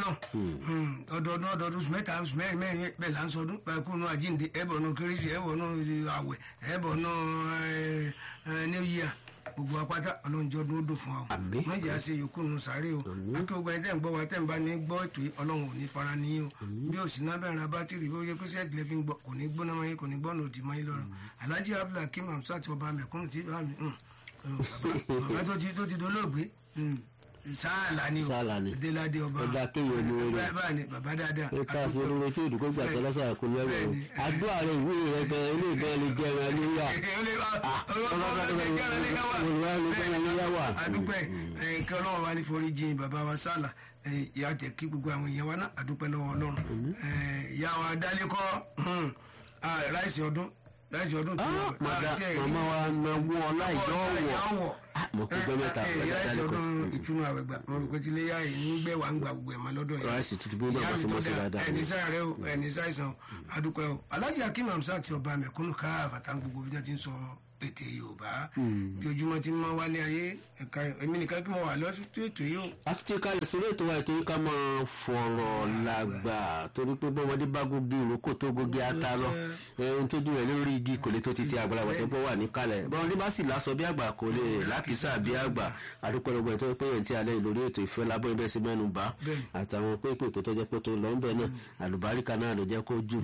náà ọdọọdún ọdọọdún oṣù mẹ́ta oṣù mẹ́rin mẹ́rin bẹ́ẹ̀ là ń sọdún pẹ̀kúnnú àjíǹde ẹ̀bọ̀nù kérésì ẹ̀bọ̀nù àwẹ̀ ẹ̀bọ̀nù new year gbogbo apáta ọlọ́njọ́ ọdún ó dùn fún wa o Àmín. mọ̀jẹ̀ àṣẹ yòókù nù sáré o akéwògbà ẹ̀ tẹ̀ ń gbọ́ wa tẹ̀ ń bá ní gbọ́ ètò yìí ọlọ́run ò ní fara ní o bí òsì náà bẹ̀rẹ̀ abátìrì bí ó yẹ kó sẹ́ẹ̀tì lẹ́fí ń gbọ́ kò ní gbóná mọ́ yín kò ní gbọ́nà òdì mọ́ yín lọ́rọ̀ alhaji abdulhakeem hamsat ọba mẹ̀kúnnù tí bá mi hàn, hàn, bàbá bàbá tó ti tó ti dolóògbé hàn, sáàlà ni o Sáàlà ni. déládé ọba Ọba kéèyàn ní orí. bẹ́ẹ̀ báà ni bàbá dáadáa ó ká sí olóore tí òdùkọ́ gbà tẹ́lẹ̀ sáà kò lẹ́wọ̀ o Bẹ́ẹ̀ni. àdó ààrẹ ìwé rẹ gan ilé ìgbà lè jẹ ẹran léyà adúpẹ́ kí ọlọ́run wa ní forí jìn bàbá wa sálà ìyá tẹ̀ kí gbogbo àwọn èèyàn wa náà adúpẹ́ lọ́wọ́ ọlọ́run ìyá wa dálékọ́ ráìsì ọdún ráìsì ọdún tó wọ̀ màmá wa náwó ọlá ìjọ́wọ̀ mo kò gbé mẹ́ta ráìsì ọdún ìtúnu àwẹ̀gbà mo rò pé tí ilé yá yìí ń gbẹ̀ wá ń gba gbogbo ẹ̀ mọ́ lọ́dọ̀ yìí ráìsì tútù bí bàbá sí mọ́ sí dáadáa ẹni sáré o ẹni sáìsàn o adúpẹ́ o alájà akim hamsat ti ọba mẹ̀kúnnù ká àfàtà gbogbo bí wọ́n ti ń sọ ètè yorùbá bí ojúmọ́ ti máa wálé ayé ẹ̀ka èmi nìkan kí mo wà lọ́sí ètò yìí o. akitì kalẹ̀ sílé ètò wa ètò yìí ká máa fọ̀rọ̀ làgbà torí pé bọ́mọdé bá gógé ìrókò tó gógé ata lọ ohun tó dùn rẹ̀ lórí igi kò lè tó ti ti àgbàlagbà tó bọ́ wà ní kalẹ̀ bọ́mọdé bá sì lásọ bí àgbà kò lè lákìsà bí àgbà àdúpẹ́ lọ́gbọ̀n ètò pé yẹn ti alẹ́ lórí ètò ìfẹ́ lábọ́ ibẹ̀ sí mẹ́nu bá àtàwọn pépèpè tó jẹ́ pé tó lọ́ ń bẹ̀ náà àlùbáríkà náà ló jẹ́ kó jù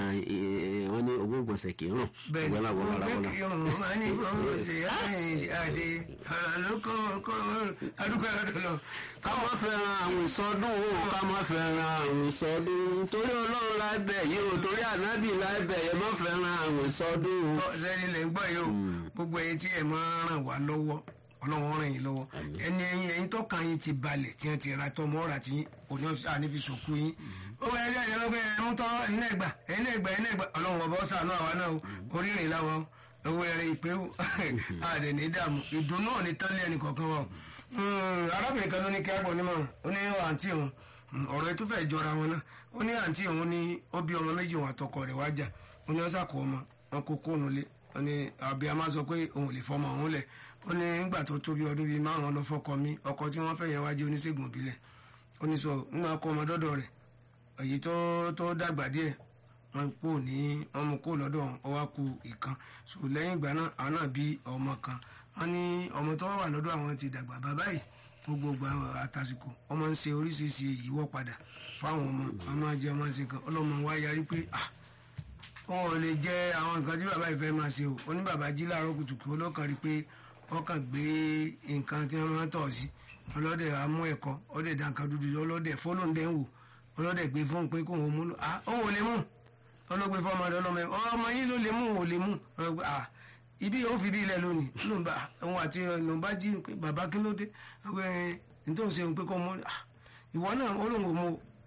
wọ́n ní ogún ìgbọ̀nsẹ̀ kì í rùn bẹ́ẹ̀ni ìwé làwọn ọ̀la wọn bẹ́ẹ̀ kí irun máa ní fọwọ́ ṣe àdé àlùkò kò adúpẹ́ lọ́dọ̀ lọ. ká má fẹ́ràn àwọn ìsọdún o ká má fẹ́ràn àwọn ìsọdún torí ọlọ́run lábẹ́ yìí o torí ànábì lábẹ́ yẹn má fẹ́ràn àwọn ìsọdún o. tọ́ sẹ́ni lè ń gbọ́ yìí o gbogbo ẹ̀yin tí ẹ̀ máa ràn wá lọ́wọ́ ọlọ́run ràn yín lọ́wọ́ ẹni ẹ̀yin ẹ̀yin tọ́kàn yín ti balẹ̀ tí wọ́n ti ra tọ́ mọ́ra tí òní àníbi sòkú yín ó wẹ ẹjẹ ìjọba pé ẹ mú tọ́ ẹ̀yin ẹgbà ẹ̀yin ẹgbà ẹ̀yin ẹgbà ọlọ́run ọba ọ̀sán àánú àwa náà o orírìn láwọn owó ẹ̀rẹ̀ ìpé o àdè ní dààmú ìdùnnú ò ní tán lé ẹnì kọ̀ọ̀kan wa o arábìnrin kan ló ní kí á gbọ́ onímọ̀ràn ó ní àǹtí òun ọ̀rọ̀ ètò fẹ́ jọra wọn náà ó ní àǹtí òun ní ó bí ọmọ méjì wọn àtọkọ rẹ̀ wájà ó ní ọ́sà kọ ọmọ wọn kó kóònù lé ó ní àbí a máa sọ pé òun ò lè fọmọ òun lẹ̀ ó ní nígbà tó tó bí ọdún bíi márùn-ún lọ fọkọ mi ọkọ tí wọ́n fẹ́ yẹn wájú oníṣègùn ìbílẹ̀ ó ní sọ nígbà kó ọmọ dọ́dọ̀ rẹ̀ èyí tó tó dàgbà díẹ̀ wọn kú ní wọn mú kó lọ́dọ̀ wọn ó wá ku ìkan so lẹ́yìn ìgbà náà àwọn náà bí ọmọ kan wọn ní ọmọ tó wà lọ́dọ̀ àwọn ti dàgbà bàbá yìí gbogbo ìgbà àtàsìkò wọn máa ń ṣe oríṣiríṣi ìyíwọ́ padà fáwọn ọmọ wọn máa jẹ ọmọ ṣe kan ọlọ́mọ wa yarí pé ah wọn ò lè jẹ àwọn nǹkan tí bàbá yìí fẹ́ máa ṣe o ó ní bàbá jí láàárọ̀ kùtùkù olókan rí pé ọkàn gbé nǹkan tí wọ́n máa ń tọ̀ sí ọlọ́dẹ amú ẹ̀kọ́ ọlọ́dẹ dànkan dúdú ọlọ́dẹ fọlọ́ndẹ̀ ń wò ọlọ́dẹ gbé fóun pé kóun mú lò ah òun ò lè mú ọlọ́gbé fọmọ rẹ ọlọ́mọ ẹ ọmọ yín ló lè mú òun ò lè mú ọlọ́gbé ah ibi yóò fi bí ilẹ̀ lónìí ló ń bá òun àti ló ń bá jí pé bàbá kí ló dé ọgbẹ́ nítorí ṣe òun pé kó mú ah ìwọ náà ó lóun ò mú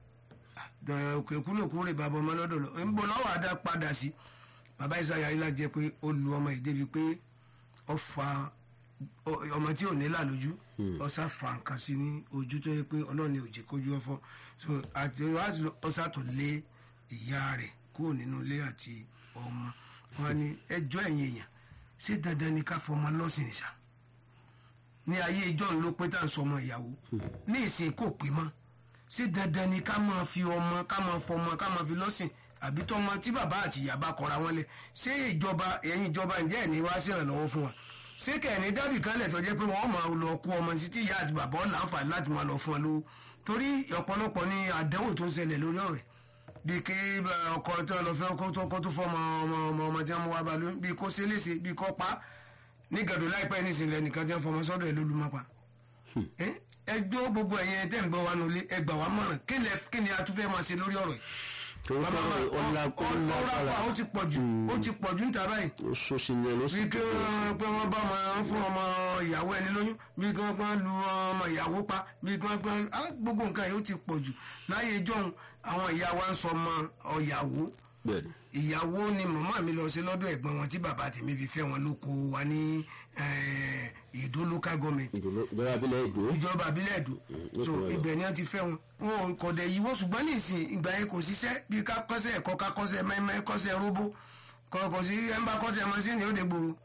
òkè kúlòkú rè bàbá ọmọ lọ́dọ̀ lọ ń bọ̀ lọ́wọ́ àdá padà sí bàbá ìsáyà ilá jẹ́ pé ó lu ọmọ yìí débi pé ó fa ọmọ tí ò ní là lójú ọsà fa nǹkan sí ní ojú tó yẹ pé ọlọ́run ní òjì kójú ọfọ so àti wàá ọsà tó lé ìyá rẹ̀ kúrò nínú ilé àti ọmọ wọn ni ẹjọ́ ẹ̀yìn èèyàn ṣé dandan ni ká fọmọ lọ́sìn ìṣà ní ayé ìjọ ló pé tá à ń sọmọ ìyàwó ní ìsìn kò pé mọ́ ṣé dandan ni ká máa fi ọmọ ká máa fọmọ ká máa fi lọ́sìn àbí tọmọ tí bàbá àti ìyá bá kọra wọn lẹ ṣé ìjọba ẹ̀yin ìjọba ǹjẹ́ ẹ̀ ní wá ṣèrànlọ́wọ́ fún wa ṣé kẹ́ni dábì kan lẹ̀ tó jẹ́ pé wọ́n máa lọ kó ọmọ títí ìyá àti bàbá ọ̀là àǹfààní láti máa lọ fún ọ lówó torí ọ̀pọ̀lọpọ̀ ní àdánwò tó ń ṣẹlẹ̀ lórí ọ̀rẹ́ bí kí ọkọ tó lọ fẹ́ ọkọ tó kọ́ tó fọ́ ọmọ ọmọ ọmọ ọmọ tí wọ́n wá bá lóyún bí kò ṣe léṣe bí kò pa ní gàdó láìpẹ́ nísìnyí nìkan tí wọ́n fọmọ sọ́dọ̀ ẹ̀ lólùmọ́ pa ẹjọ́ gbogbo ẹ̀yẹn tẹ́ ń gbọ́ wa nulẹ̀ ẹgbà wa mọ̀ràn kí ni a tún fẹ́ máa ṣe lórí ọ̀rọ̀ yìí ọlọ́pàá ó ti pọ̀ jù ó ti pọ̀ jù níta báyìí. oṣooṣì ni ẹ ló sì bí kí wọ́n pé wọ́n bá ọmọ fún ọmọ ìyàwó ẹni lóyún bí kí wọ́n pé lu ọmọ ìyàwó pa bí kí wọ́n pé gbogbo nǹkan yìí ó ti pọ̀ jù láyé ìjọ́un àwọn ìyá wa ń sọ ọmọ ọ̀yàwó ìyàwó ni màmá mi lọ sí lọ́dọ̀ ẹ̀gbọ́n wọn tí bàbá tèmi fi fẹ́ wọn lóko wa ní ìdó local government ìjọba abilẹ̀ èdò ìjọba abilẹ̀ èdò so ibẹ̀ ni wọ́n ti fẹ́ wọn wọn ò kọ̀dẹ̀ yìí wọ́n ṣùgbọ́n ní ìsìn ìgbà yẹn kò ṣiṣẹ́ bí ká kọ́sẹ̀ ẹ̀kọ́ ká kọ́sẹ̀ mẹ́mẹ́ kọ́sẹ̀ róbó kọ̀ọ̀kọ̀ sí ẹ̀ ń bá kọ́sẹ̀ mọ́sínì ó de gbòòrò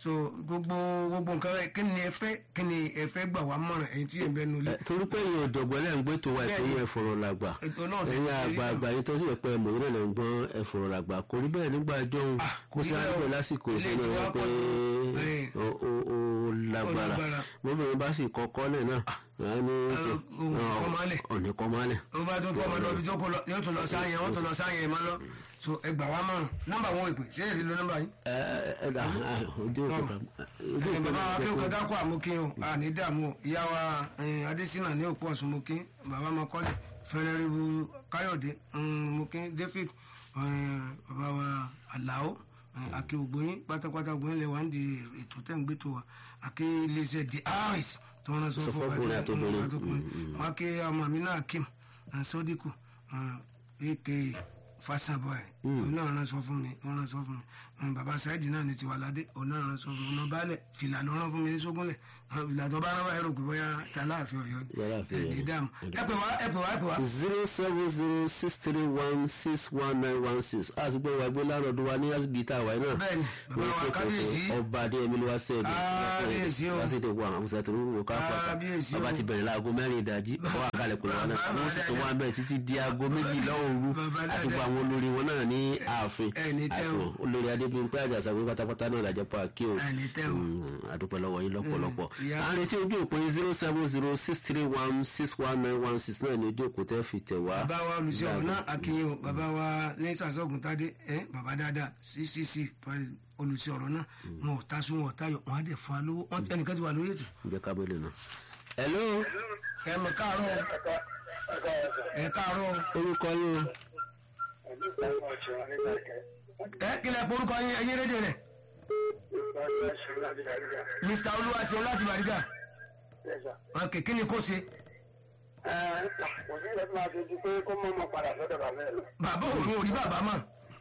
so gbogbo gbogbo nǹkan rẹ kí ni ẹ fẹ́ kí ni ẹ fẹ́ gbà wá mọ̀ràn ẹ̀yin tí ẹ ń bẹ nulẹ̀. torí pé èyàn ọ̀jọ̀gbọ́n lẹ́ ń gbé tó wa ètò yẹn fọ̀rọ̀ làgbà ètò náà ti ẹ̀yin rí àgbààgbà yìí tó sì yẹ pé mòwúrọ̀ lẹ́ ń gbọ́n ẹ̀fọ̀rọ̀ làgbà kò rí bẹ́ẹ̀ nígbà jọ̀hún kò sí rí bẹ́ẹ̀ àgbẹ̀ o. lásìkò Ilé ìṣẹ̀lẹ̀ tí rẹ wàá pé pọ̀ tó. Ẹ̀. ó ó- ó lágbára lágbára. bóbìnrin bá sì kọ́kọ́ lẹ̀ náà wọ́n ní ohun ti kọ́ máa lẹ̀. ọ̀nì kọ́ máa lẹ̀. ó bá tún kọ́ ọmọ lọ́bi tó kó lọ yóò tún lọ sáyẹn wọ́n tún lọ sáyẹn má lọ so ẹ gbà wá mọ̀ràn nọ́mbà wọn ìpè ṣé ẹ ti lo nọ́mbà yín. ẹ ẹ ẹ dà ojú òkúta ojú ẹ bàbá wa kí o òkúta kọjá kó àmúkín o àní dààmú o ìyá wa eh, adésínà ní òpó ọ̀sùn múkín bàbá mọ́kọ́lẹ̀ fẹ́rẹ́rìbù káyọ̀dé mm, múkín david eh, bàbá wa àlàó eh, àkè ògbóyin pátápátá ògbóyin lè wà ń di ètò tẹ̀ ń gbé tó wa àkè iléeṣẹ́ the harris tó ń rán sọ Sọ fún fọ́kùnrin àtobìnrin. àtọkùnrin wọn àkè ọmọ mi náà kim eh, sodiku aka fasanbọ ẹ òun náà rán sọ fún mi òun rán sọ fún mi Eh, bàbá saidi náà ní tiwalade òun náà rán sọ fún mi ọmọ baálẹ̀ fìlà ló rán fún mi ní sógúnlẹ̀ Ah, fìlà tó bá rán báyìí rò pé bóyá tàláàfin Ọ̀yọ́ ni Tàláàfin ẹ Ọ̀yọ́. ní dààmú ẹ pè wá ẹ pè wá ẹ pè wá. zero seven zero six three one six one nine one six a sì gbé wa gbé lárọ̀dún wa ní asibiti àwa náà. Bẹ́ẹ̀ni, bàbá wa kábíyèsí. ọba adéyẹmí ló wá sẹ́ẹ̀dì. Kábíyèsí o. lásìkò wa àwọn ọ̀sẹ̀ tó ń wò ká pàtà. Kábíyèsí o. bàbá ti bẹ̀rẹ̀ láago mẹ́rin ìdájí ọwọ́ àkàlẹ̀ pẹ̀lú wa náà Bàbá wọ́n sì tún wá bẹ̀rẹ̀ títí di aago méjìlá òru Bàbá àti gba dáadáa. àwọn olórí wọn náà ní ààfin. ẹ ní tẹ́ o. Àìkú, olórí adébíyìnpé àjàsà pé pátápátá náà làjẹ́ pa kí o. ẹ ní tẹ́ o. àdúpẹ́ lọ́wọ́ yín lọ́pọ̀lọpọ̀. ìyá- à ń retí ojú òpó yín zero seven zero six three one six one nine one six náà ní ojú òpó tẹ́ fi tẹ̀ wá. bàbá wa olùsí ọ̀rọ̀ náà akínyìn o bàbá wa ní sàṣọ́gun tádé ẹ bàbá dáadáa ccc olùsí ọ̀rọ̀ náà wọn ò tasún wọn ò tayọ wọn á dẹ̀ fún wa lówó wọn ẹnìkan ti wà lórí ètò. ǹjẹ́ kábẹ́lẹ̀ náà. hello ẹ mọ̀ káàárọ̀ o. ẹ káàárọ̀ o. orúkọ yín o. ẹ kílẹ̀ porúkọ yín ẹyin rédíò rẹ̀ mr olúwaṣeun láti bàrígà ok kí ni kò ṣe bàbá òun ò rí bàbá mọ̀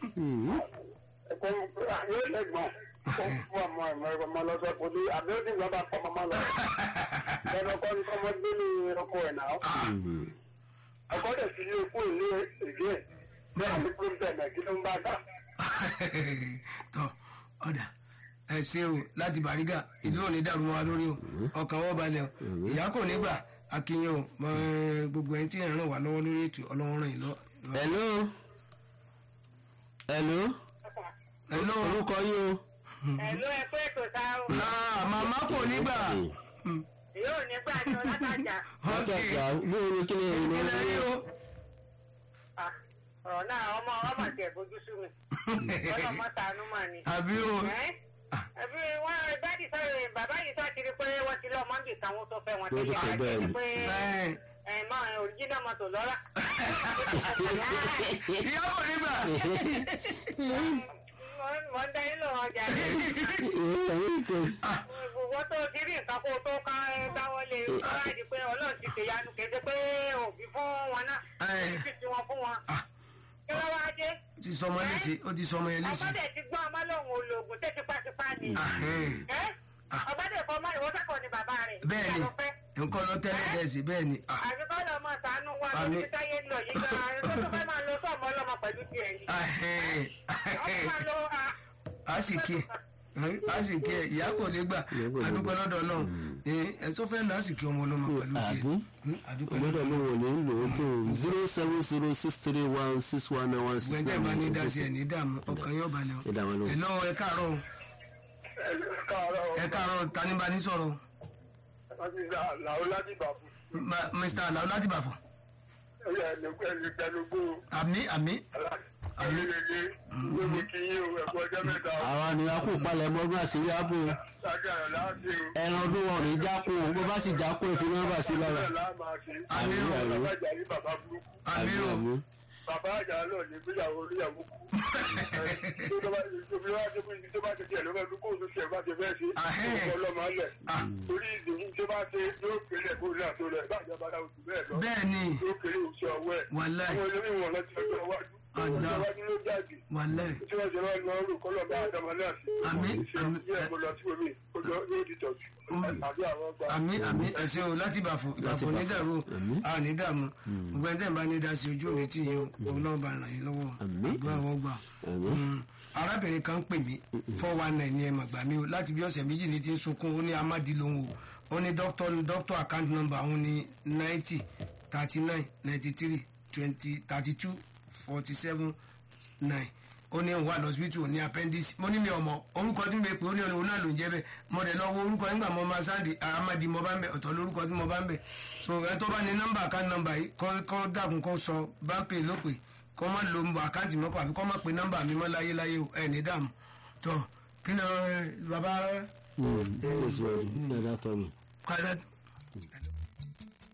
ọkọ dẹ̀ sí ilé ikú ìlú ìdí ẹ̀ bẹ́ẹ̀ ni kúrò bẹ̀rẹ̀ kí ló ń bá dà. tọ ọ̀dà ẹ ṣe o láti bàrígà ìlú òní dàrú mọ́ wa lórí o ọkàn wọn balẹ̀ o ìyá kò ní gbà akínyìn o mọ gbogbo ẹni tí ẹ ràn wá lọ́wọ́ lórí ètò ọlọ́wọ́ ràn yín lọ. hello hello hello orúkọ yín o. Ẹ̀lú ẹ̀kọ́ ètò ta o. Ah, màmá kò ní gbà Yóò ní gbà tí ọlátàjà. wọ́n tẹ̀ gbà bóyá ní kí ni èyí ló ìpínlẹ̀ rí o. Ah, Ọ̀rọ̀ náà ọmọ ọmọ tiẹ̀ fojú sú mi. Ọlọ́mọ tànú mà ni. àbí o Ẹ́ ẹbí wọn dáàdì sọ̀rọ̀ bàbá yìí sọ ti rí pé wọ́n ti lọ mọ́ndì táwọn tó fẹ́ wọn Wọ́n ti fẹ́ bẹ́ẹ̀ ni. pé bẹ́ẹ̀ ẹ̀ máa òrìjínà mọ́tò lọ́ra. ìyá kò ní gbà Wọ́n ń dá yín lọ́wọ́ ọjà ní. Wọ́n tó ti rí nǹkan kó tó ká dáwọ́ lé wọ́n di pé ọlọ́run ti ṣèyanu kéde pé òbí fún wọn náà. Ẹ̀. Òbí sì ti wọn fún wọn. Ah. Kí ló wá dé? ó ti sọmọ léṣe ó ti sọmọ yẹn léṣe. Ọbádẹ̀ ti gbọ́ ọmọ lòun ológun tẹ́ tipátipá ni. Ahẹ́n. Ẹ́ Ọbádẹ̀ fọmọ ìwọ́sàkọ̀ ni bàbá rẹ̀. bẹ́ẹ̀ ni Ìyá ló fẹ́. nǹkan lọ tẹ́lẹ̀ bẹ́ẹ̀ sí bẹ́ẹ̀ ni. Ah, àfikọ́ lọ mọ sànú wa Àmì. lórí táyé ń lọ yìí gan-an tó tó fẹ́ máa lo sọ́ọ̀mù ọlọ́mọ pẹ̀lú tiẹ̀ ni. ahẹ́n, ọmọ ahẹ́n. máa lo a- a sì kí ẹ a sì kí ẹ ìyá kò lè gbà Ìyá kò lè adúpẹ́ lọ́dọ̀ náà ẹ sọ fẹ́ lọ a sì kí ọmọ ọlọ́mọ pẹ̀lú tiẹ̀ Àbí? Hmm, adúpẹ́ ọmọdé lọ́dọ̀ ló wọ̀ ní lò ó tó zero seven zero six three one six one nine one six gbẹ̀ndẹ̀ bá ní dá sí ẹ̀ ní dààmú ọkàn yóò balẹ̀ o Ẹ dá wọn lóhùn. ẹ lọ́wọ́ ẹ káàárọ̀ o, káàárọ̀ ẹ káàárọ̀ tani bá ní sọ̀rọ̀ o? wọ́n ti gbà làwọn láti bà fún Ma- Mr. Alao láti Bàfọ̀ ẹ̀yà ẹ̀lẹ́gbẹ̀lógún àmì àmì àlejò gbogbo kí yín o ẹ̀kọ́ ọjọ́ mẹ́ta o àwa ni a kò palẹ̀ mọ́gbọ́n àṣírí ààbò lájà rẹ̀ láti o ẹran ọdún wọn ò ní jákò bó bá sì jákò ìfi nọ́mbà sí lára. bẹ́ẹ̀ láà máa ṣe Àmì o. bàbá àjà ní bàbá burúkú àmì o bàbá àjà náà ní gbéyàwó oníyàwó kú tó bá tó bí wá tó bí tó bá ti tiẹ̀ ló fẹ́ kó tó tiẹ̀ bá ti fẹ́ ṣe Ahẹ́. ọkọ̀ ọlọ́mọ alẹ̀ Ah. torí ìdòwú tó bá ṣe yóò kéré kó ní àtó rẹ̀ bájọ́ bá dáwọ́ jù bẹ́ẹ̀ lọ bẹ́ẹ̀ ni yóò kéré oṣù ọwọ́ ẹ̀ wàláì àwọn olórí wọn lọ sí ọjọ́ iwájú Ọ̀dà. ọjọ́ iwájú ló jáde wàláì tí wọ́n ṣe lọ́ọ́ lọ́ọ́ rò kọ́lọ́ bá àdàmọ́ náà sí Àmín, àmín. ìṣe mo lọ sí omi ojú yóò di tọ̀jú àbí àwọn ọgbà àmì àmì ẹsẹ o láti Bàfọ̀ Ìbàfọ̀ ní dàrú o a ní dààmú gbogbo ẹni tẹ́ ń bá ní dá sí ojú òní tì yín o òun náà bá ràn yín lọ́wọ́ Àmín. àgbà àwọn gbà Àmín. arábìnrin kan ń pè mí four one nine ní ẹ̀mọ̀ gbà mí o láti bí ọ̀sẹ̀ méjì ní ti ń sunkún ó ní amadi lòun o ó ní doctor doctor account number òun ní ninety thirty nine ninety three twenty thirty two forty seven nine ó ní òun wà lọ́sibítù ní appendix mo ní mi ọmọ orúkọ tí mo pè ó ní òun náà ló ń jẹ́ bẹ́ẹ̀ mo dẹ̀ lọ wo orúkọ nígbà mo máa sáàdì amadi mo bá ń bẹ̀ ọ̀tọ̀ lórúkọ tí mo bá ń bẹ̀ so ẹ tó bá ní nọ́mbà account number yìí kọ́ kọ́ dàkún kó sọ báńpẹ̀ ló pè kọ́ má lo àkáǹtì mọ́kọ́ àbí kọ́ má pe nọ́mbà mi mọ́ láyé láyé o ẹ̀ ní dààmú tó kí ni ẹ, bàbá ẹ ẹ sì wà ní ẹ̀dá tọ́ mi. kọ́lá